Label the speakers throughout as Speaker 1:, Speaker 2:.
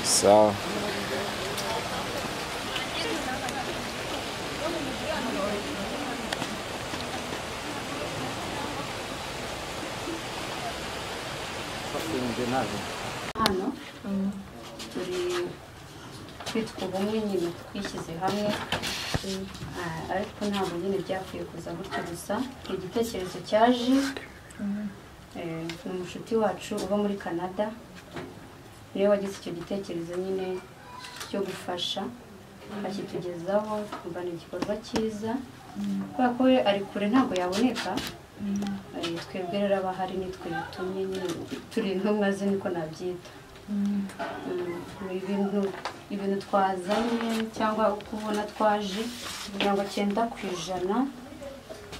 Speaker 1: So.
Speaker 2: hano turi twitwa ubumwe nyine twishyize hamwe Ah, ariko ntabwo nyine byakwiye kuza gutyo gusa ni igitekerezo cyaje Eh, ni umushuti wacu uba muri canada niwe wagize icyo gitekerezo nyine cyo gufasha akitugezaho twumva ni igikorwa cyiza kubera ko we ari kure ntabwo yaboneka Eh, twebwe rero abahari nitwe bitumye nyine turi intumwa ze niko nabyita Mm, ibintu ibintu twazanye cyangwa uko ubona twaje mirongo cyenda ku ijana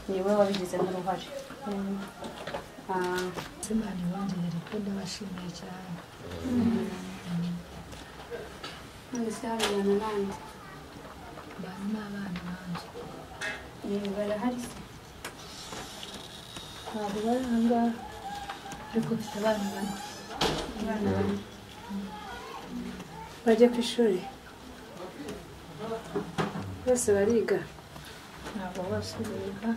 Speaker 2: niwe wabigizemo uruhare Ah,
Speaker 3: Simani wanjye yari ko ndabashimiye cyane
Speaker 2: none se habibona nande
Speaker 3: bari n'abana banjye
Speaker 2: Ni- barahari se
Speaker 3: ntabwo bari aha ngaha ariko mfite abana bane
Speaker 2: abana bane
Speaker 4: bajya ku ishuri bose bariga
Speaker 3: ntabwo bose biga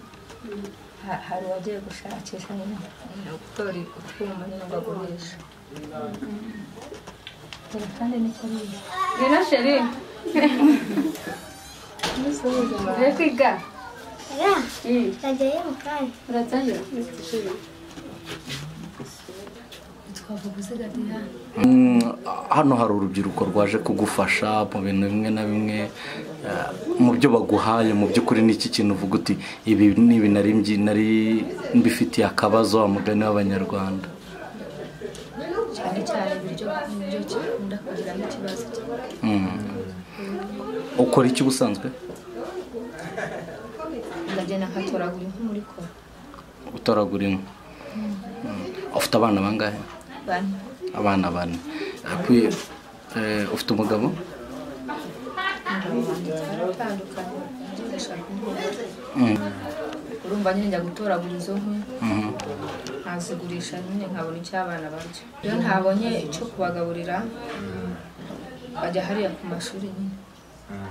Speaker 3: Ha- hari uwagiye gushakisha nyine eh, gutora utwuma nyine ngo agurishe dore kandi niko biga
Speaker 2: ngwino sheri
Speaker 3: mbese bose
Speaker 2: ugiye kwiga
Speaker 5: Ya,
Speaker 2: Mm,
Speaker 5: ntajyayo mu kanya.
Speaker 2: uratangira
Speaker 3: twavuga uziga diyane
Speaker 6: Mm, hano hari urubyiruko rwaje kugufasha mu bintu bimwe na bimwe eh, mu byo baguhaye mu by'ukuri ni iki kintu uvuga uti ibi ni ibi nari mbyi- nari mbifitiye akabazo wa mugani w'abanyarwanda
Speaker 3: cyane cyane ibiryo nibyo kikunda kugiramo ikibazo
Speaker 6: Mm. ukora iki ubusanzwe
Speaker 3: ndagenda nkatoragura inkwi muri kora
Speaker 6: utoragura inkwi Mm. ufite abana bangahe
Speaker 3: bane
Speaker 6: abana bane Akwi- eh, ufite umugabo
Speaker 3: ingabo wanjye cyaratandukanye ndashaka umuntu
Speaker 6: Mm.
Speaker 3: urumva nyine njya gutoragura izo nkwi
Speaker 6: Mhm.
Speaker 3: nkazigurisha nyine nkabona icyo abana barya iyo ntabonye icyo kubagaburira bajya hariya ku mashuri nyine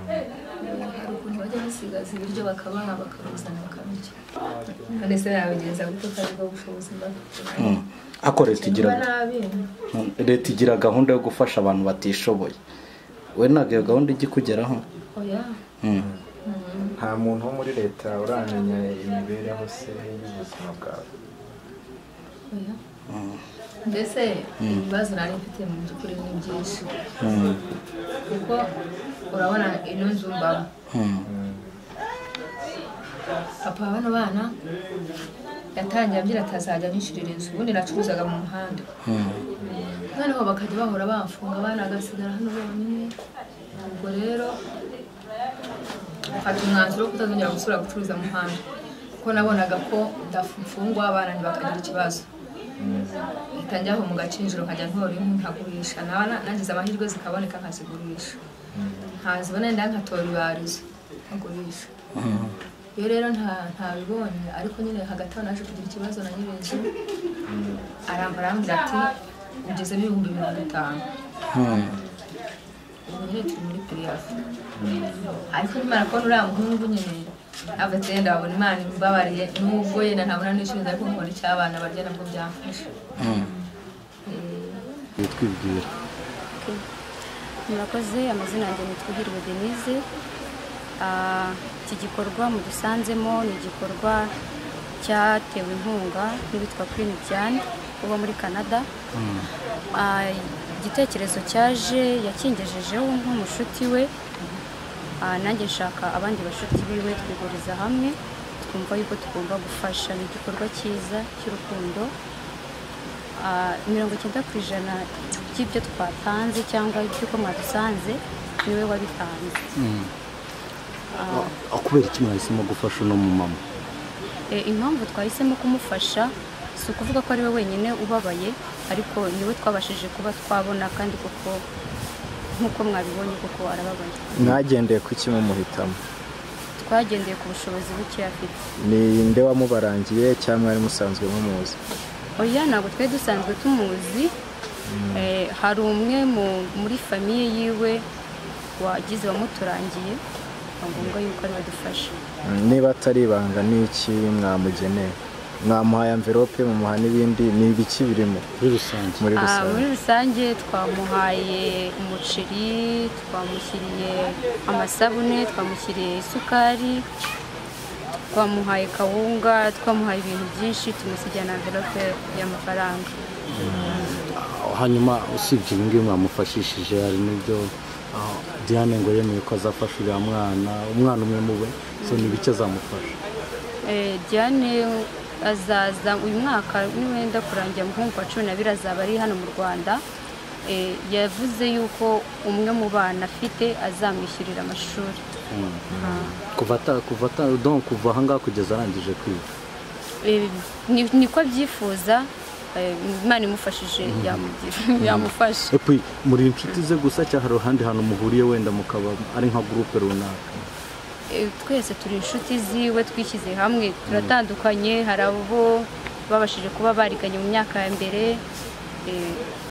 Speaker 3: hari ukuntu bajya basigaza ibiryo bakabaha bakabizana bakabirya kandi se yabigenza gutyo kandi bwo bushobozi mba
Speaker 6: Mm. ariko leta igira
Speaker 3: mba nabi
Speaker 6: leta igira gahunda yo gufasha abantu batishoboye we ntabwo iyo gahunda ijya ikugeraho
Speaker 3: oya
Speaker 6: Mm.
Speaker 1: nta muntu wo muri leta uramenya imibereho se y'ubuzima bwawe
Speaker 3: oya mbese ibibazo nari mfite mu by'ukuri ni byinshi
Speaker 6: Mm.
Speaker 3: kuko urabona ino nzu mbamo
Speaker 6: Mm.
Speaker 3: papa bano bana yatangiye ambwira atazajya anyishyurira inzu ubundi nacuruzaga mu muhanda
Speaker 6: Mm.
Speaker 3: noneho bakajya bahora bamfunga abana agasigara hano bonyine ubwo rero mfata umwanzuro wo kutazongera gusubira gucuruza mu muhanda kuko nabonaga ko ndafungwa abana ntibakagira ikibazo mpita njya aho mu gacinjiro nkajya ntora inkwi nkagurisha naba na- nagize amahirwe zikaboneka nkazigurisha ntazibona ndaya nkatora ibarizo nkagurisha iyo rero nta ntabibonye ariko nyine hagati aho naje kugira ikibazo na nyir'inzu arambara arambwira ati ugezemo ibihumbi mirongo itanu
Speaker 6: Mm.
Speaker 3: ubu nyine turi muri piriyafu ariko nimara kubona uriya muhungu nyine ntabwo agenda abona imana imbabariye nubwo yenda ntabona n'ishyuza ariko nkabona icyo abana barya nabwo byamfasha
Speaker 6: Mm.
Speaker 3: Eh,
Speaker 6: twibwira
Speaker 2: murakoze amazina yanjye ni twuhirwe denise Ah, iki gikorwa mudusanzemo ni igikorwa cyatewe inkunga n'uwitwa Queen Diane uba muri canada Ah, igitekerezo cyaje yakingejejeho nk'umushuti we Ah, nanjye nshaka abandi bashuti biwe twiguriza hamwe twumva yuko tugomba gufasha ni igikorwa cyiza cy'urukundo Ah, mirongo icyenda ku ijana by'ibyo twatanze cyangwa iby'uko mwadusanze niwe wabitanze
Speaker 6: kubera iki mwahisemo gufasha uno mumama
Speaker 2: Eh, impamvu twahisemo kumufasha si ukuvuga ko ari we wenyine ubabaye ariko niwe twabashije kuba twabona kandi kuko nk'uko mwabibonye kuko arababaye
Speaker 1: mwagendeye ku iki mumuhitamo
Speaker 2: twagendeye ku bushobozi buke afite
Speaker 1: ni nde wamubarangiye cyangwa mwari musanzwe mumuzi
Speaker 2: oya ntabwo twari dusanzwe tumuzi Eh, hari umwe mu- muri famiye yiwe wagize wamuturangiye ni ngombwa yuko ari badufasha
Speaker 1: niba atari ibanga ni iki mwamugeneye mwamuhaye amverope mumuha n'ibindi ni ibiki birimo
Speaker 6: muri rusange
Speaker 1: muri
Speaker 2: Ah, muri
Speaker 1: rusange
Speaker 2: rusange twamuhaye umuceri twamushyiriye amasabune twamushyiriye isukari twamuhaye kawunga twamuhaye ibintu byinshi tumusigira na amverope y'amafaranga
Speaker 7: hanyuma usibye ibi ngibi mwamufashishije hari n'ibyo ah, diane ngo yemeye ko azafasha uriya mwana umwana umwe mu we so ni bike azamufasha
Speaker 2: Eh, Diane azaza uyu mwaka niwenda kurangira mu kwa cumi n'abiri azaba ari hano mu rwanda Eh, yavuze yuko umwe mu bana afite azamwishyurira amashuri
Speaker 7: kuva ata kuva ata donc kuva ahangaha kugeza arangije kwiga
Speaker 2: Eh, ni- niko abyifuza eh, imana imufashije yamugira- yamufasha
Speaker 7: epi muri inshuti ze gusa cyangwa hari ahandi hantu muhuriye wenda mukaba ari nka gurupe runaka
Speaker 2: Eh, twese turi inshuti ziwe twishyize hamwe turatandukanye hari abo babashije kuba bariganye mu myaka ya mbere Eh,